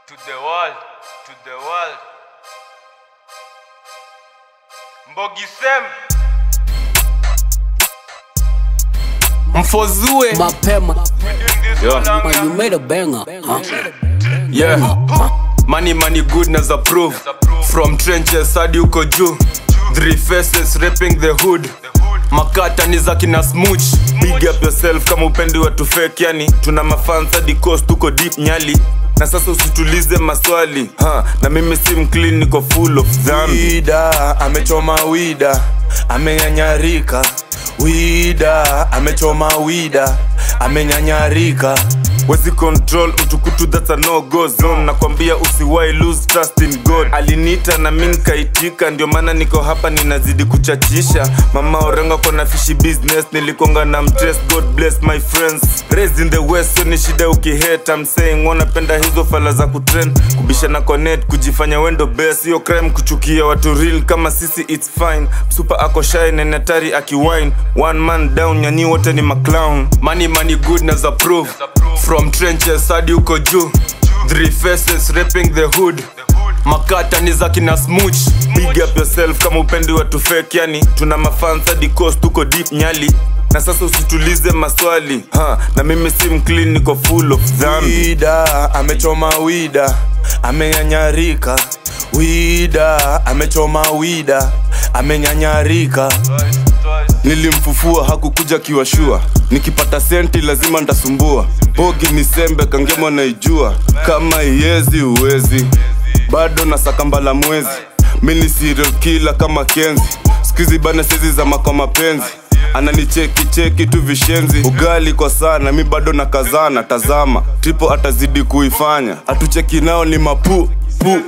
to the world, to the world. Mbogi Sem. Mfozue. mapema Yo. Man, you made a banger huh? Yeah. Money money goodness approve. From trenches hadi uko juu. Three faces rapping the hood. Makata ni za kina smooch. Big up yourself kama upendi watu fake yani. Tuna mafans hadi coast tuko deep nyali. Na sasa usitulize maswali ha, na mimi si mclean niko full of dhambi wida amechoma wida amenyanyarika wida amechoma wida amenyanyarika wezi control utukutu that's a no go zone nakwambia usiwai lose trust in god aliniita na mi nikaitika ndio maana niko hapa ninazidi kuchachisha mama orenga kona fishi business nilikonga na mtres god bless my friends raised in the west so ni shida ukihate I'm saying wanapenda hizo fala za kutrend kubishana connect kujifanya wendo best hiyo crime kuchukia watu real kama sisi it's fine super ako shy na natari akiwine one man down nyanyi wote ni maclown money money goodness approve from trenches hadi uko juu three faces rapping the hood makata ni za kina smooch big up yourself kama upendi watu fake yani tuna mafans hadi coast tuko deep nyali na sasa usitulize maswali ha, na mimi si mclean niko full of dhambi wida amechoma wida amenyanyarika wida amechoma wida amenyanyarika nilimfufua hakukuja kiwashua nikipata senti lazima ntasumbua bogi ni sembe kangemo naijua kama iezi uwezi bado na sakambala mwezi mini serial killer kama kenzi skizi bana sezi za makwa mapenzi ananicheki cheki tu vishenzi ugali kwa sana mi bado na kazana tazama tripo atazidi kuifanya hatucheki nao ni mapu pu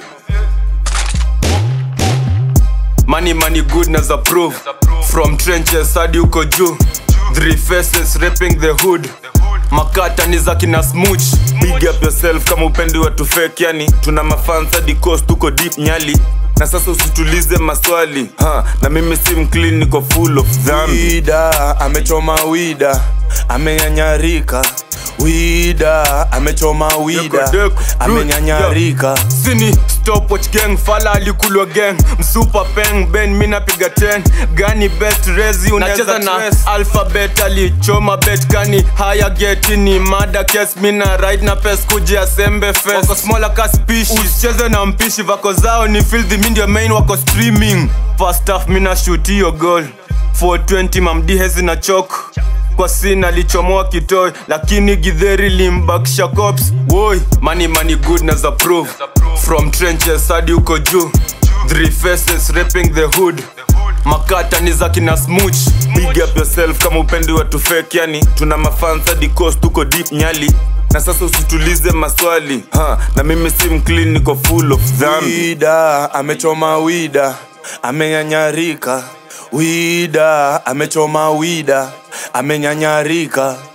money money goodness approve from trenches hadi uko juu three faces rapping the hood makata ni za kina smooch big up yourself kama upendi watu fake yani tuna mafans hadi coast tuko deep nyali na sasa usitulize maswali ha, na mimi si mclean niko full of dhambi wida amechoma wida amenyanyarika wida amechoma wida Deko, deko, amenyanyarika sini stopwatch gang fala alikulwa gang msupa peng ben mi napiga 10 gani bet rezi unacheza na alphabet alichoma bet kani haya geti ni mada kes mina right na pes kuja sembe fes wako smaller ka species usicheze na mpishi vako zao ni filthy mi ndio main wako streaming first half mina shoot hiyo goal 420 mamdi hezi na chok kwa sin alichomoa kitoi lakini gidheri limbakisha cops woi money money goodness approve from trenches hadi uko juu three faces rapping the hood makata ni za kina smooch big up yourself kama upendi watu fake yani tuna mafans hadi coast tuko deep nyali na sasa usitulize maswali ha, na mimi si mclean niko full of dhambi wida amechoma wida amenyanyarika wida amechoma wida amenyanyarika